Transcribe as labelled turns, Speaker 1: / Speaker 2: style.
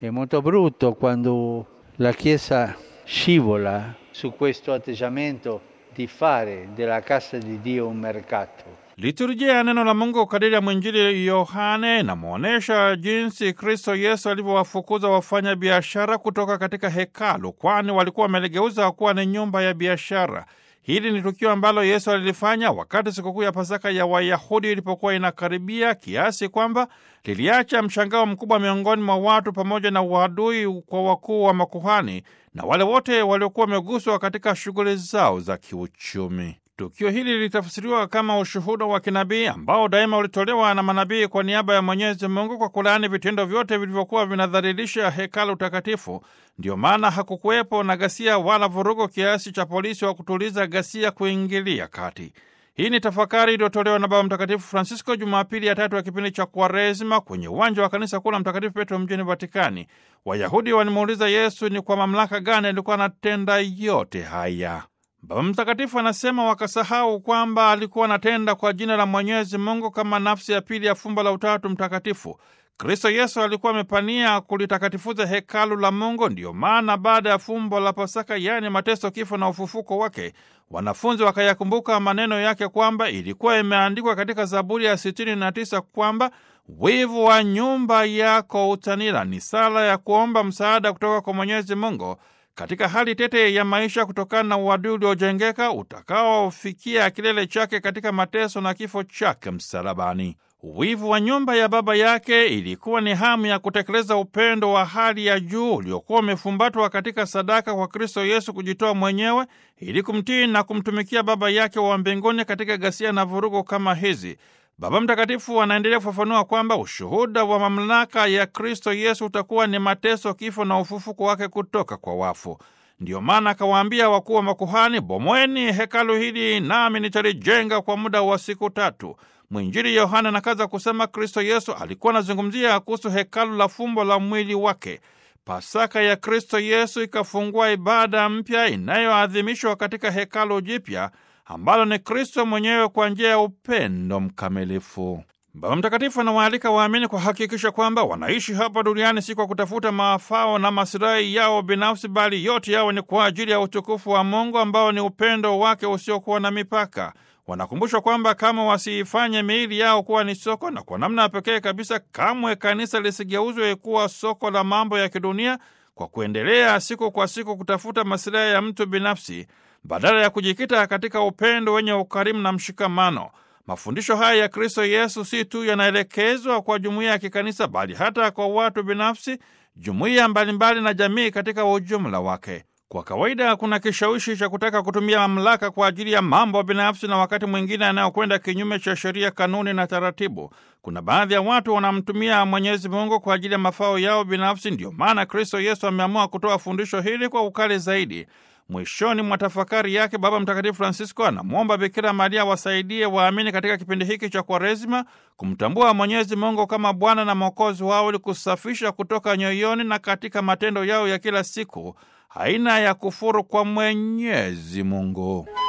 Speaker 1: È molto brutto quando la Chiesa scivola su questo atteggiamento di fare della casa di Dio un mercato.
Speaker 2: Liturujia ya neno la Mungu kadiri ya mwinjili Yohane inamwonyesha jinsi Kristo Yesu alivyowafukuza wafanya biashara kutoka katika hekalu, kwani walikuwa wameligeuza kuwa ni nyumba ya biashara. Hili ni tukio ambalo Yesu alilifanya wakati sikukuu ya Pasaka ya Wayahudi ilipokuwa inakaribia, kiasi kwamba liliacha mshangao mkubwa miongoni mwa watu pamoja na uadui kwa wakuu wa makuhani na wale wote waliokuwa wameguswa katika shughuli zao za kiuchumi. Tukio hili lilitafsiriwa kama ushuhuda wa kinabii ambao daima ulitolewa na manabii kwa niaba ya Mwenyezi Mungu kwa kulaani vitendo vyote vilivyokuwa vinadhalilisha hekalu takatifu. Ndiyo maana hakukuwepo na ghasia wala vurugo kiasi cha polisi wa kutuliza ghasia kuingilia kati. Hii ni tafakari iliyotolewa na Baba Mtakatifu Francisco Jumapili ya tatu ya kipindi cha Kwaresima kwenye uwanja wa kanisa kuu la Mtakatifu Petro mjini Vatikani. Wayahudi walimuuliza Yesu ni kwa mamlaka gani alikuwa anatenda yote haya. Baba Mtakatifu anasema wakasahau kwamba alikuwa anatenda kwa jina la Mwenyezi Mungu kama nafsi ya pili ya fumbo la Utatu Mtakatifu. Kristo Yesu alikuwa amepania kulitakatifuza hekalu la Mungu. Ndiyo maana baada ya fumbo la Pasaka, yaani mateso, kifo na ufufuko wake, wanafunzi wakayakumbuka maneno yake kwamba ilikuwa imeandikwa katika Zaburi ya sitini na tisa kwamba wivu wa nyumba yako utanila. Ni sala ya kuomba msaada kutoka kwa Mwenyezi Mungu katika hali tete ya maisha kutokana na uadui uliojengeka utakaofikia kilele chake katika mateso na kifo chake msalabani. Wivu wa nyumba ya baba yake ilikuwa ni hamu ya kutekeleza upendo wa hali ya juu uliokuwa umefumbatwa katika sadaka kwa Kristo Yesu kujitoa mwenyewe ili kumtii na kumtumikia Baba yake wa mbinguni katika ghasia na vurugu kama hizi. Baba Mtakatifu anaendelea kufafanua kwamba ushuhuda wa mamlaka ya Kristo Yesu utakuwa ni mateso, kifo na ufufuko wake kutoka kwa wafu. Ndiyo maana akawaambia wakuu wa makuhani, bomweni hekalu hili nami nitalijenga kwa muda wa siku tatu. Mwinjili Yohana anakaza kusema Kristo Yesu alikuwa anazungumzia kuhusu hekalu la fumbo la mwili wake. Pasaka ya Kristo Yesu ikafungua ibada mpya inayoadhimishwa katika hekalu jipya ambalo ni Kristo mwenyewe kwa njia ya upendo mkamilifu. Baba Mtakatifu anawaalika waamini kuhakikisha kwamba wanaishi hapa duniani si kwa kutafuta maafao na masilahi yao binafsi, bali yote yao ni kwa ajili ya utukufu wa Mungu ambao ni upendo wake usiokuwa na mipaka. Wanakumbushwa kwamba kama wasiifanye miili yao kuwa ni soko, na kwa namna ya pekee kabisa, kamwe kanisa lisigeuzwe kuwa soko la mambo ya kidunia kwa kuendelea siku kwa siku kutafuta masilahi ya mtu binafsi badala ya kujikita katika upendo wenye ukarimu na mshikamano. Mafundisho haya ya Kristo Yesu si tu yanaelekezwa kwa jumuiya ya kikanisa, bali hata kwa watu binafsi, jumuiya mbalimbali na jamii katika ujumla wake. Kwa kawaida kuna kishawishi cha kutaka kutumia mamlaka kwa ajili ya mambo binafsi na wakati mwingine yanayokwenda kinyume cha sheria, kanuni na taratibu. Kuna baadhi ya watu wanamtumia Mwenyezi Mungu kwa ajili ya mafao yao binafsi. Ndiyo maana Kristo Yesu ameamua kutoa fundisho hili kwa ukali zaidi. Mwishoni mwa tafakari yake, Baba Mtakatifu Francisco anamwomba Bikira Maria wasaidie waamini katika kipindi hiki cha Kwaresima kumtambua Mwenyezi Mungu kama Bwana na Mwokozi wao ili kusafisha kutoka nyoyoni na katika matendo yao ya kila siku aina ya kufuru kwa Mwenyezi Mungu.